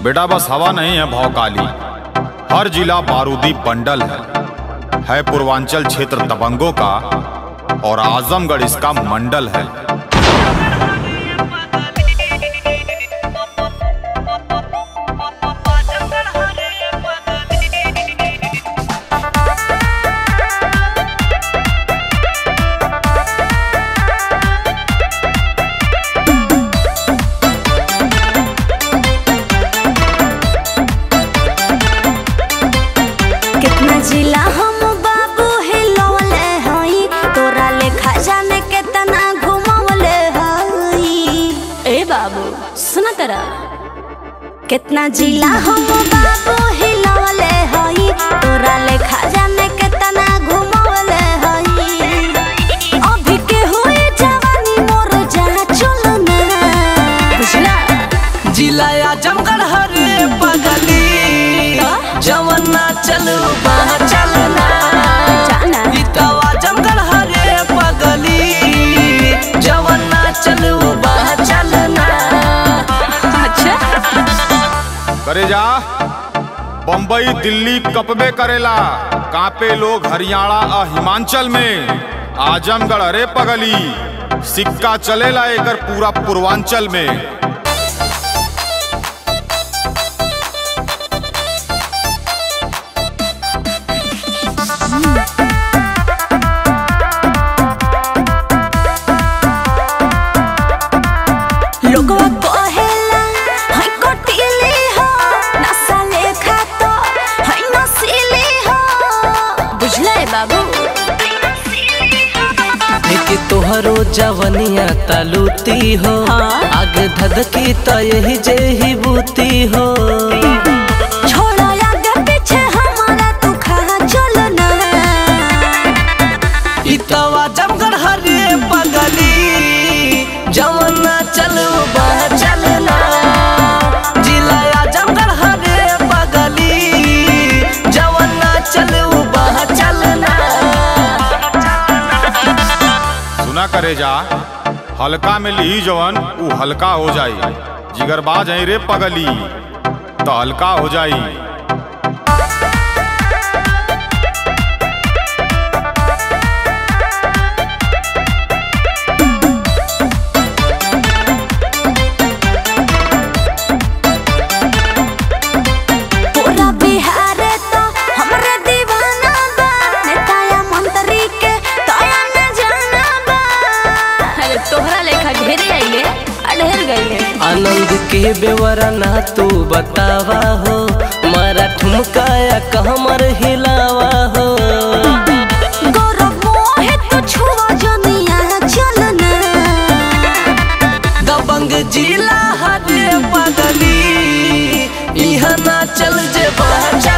बेटा बस हवा नहीं है भौकाली हर जिला बारूदी बंडल है है पूर्वांचल क्षेत्र दबंगों का और आजमगढ़ इसका मंडल है कितना जिला हम बाबू हिलौले हई तोरा लेखा जाने केतना घुमौले हई ए बाबू सुना तेरा कितना जिला हम बाबू हिलौले हई तोरा लेखा जाने केतना घुमौले हई अभी के हुई जवानी मोर जहाँ चलना बुझला जिला आजमगढ़ हरे पगली जवना चलू बहा चलना जाना इतो आजमगढ़ हरे पगली जवना चलू बहा चलना अच्छा करे जा बम्बई दिल्ली कपबे करेला कांपे लोग हरियाणा आ हिमाचल में आजमगढ़ अरे पगली सिक्का चलेला एकर पूरा पूर्वांचल में लोगवा कहेला हई कटिली हो नशा लेखा तो हई नसीली हो बुझले बाबू लेके तोहरो जवनिया तलूती हो हाँ। आगे धधकी तो यही जे ही बूती हो छोड़ो आगे पीछे हमारा तू खा चलना इतो आजमगढ़ हरे पगली जवना चलू बहा चलना जिला आजमगढ़ हरे पगली जवना चलू बहा चलना सुना करे जा हल्का में ली जवन ऊ हल्का हो जाई जिगरबाज है रे पगली तो हल्का हो जाई पूरा बिहार तो हमरे दीवाना बा नेताया मंत्री के तोया न जाना बा अरे तोहरा लेखा ढेरे आइले अढेर गइले आनंद के बेवरना तू बतावा हो मारा ठुमकाया कहमर हिलावा हो गौरव मोहे तो छुआ जनिया चलना दबंग जिला हरे पगली इहा ना चल जे बहा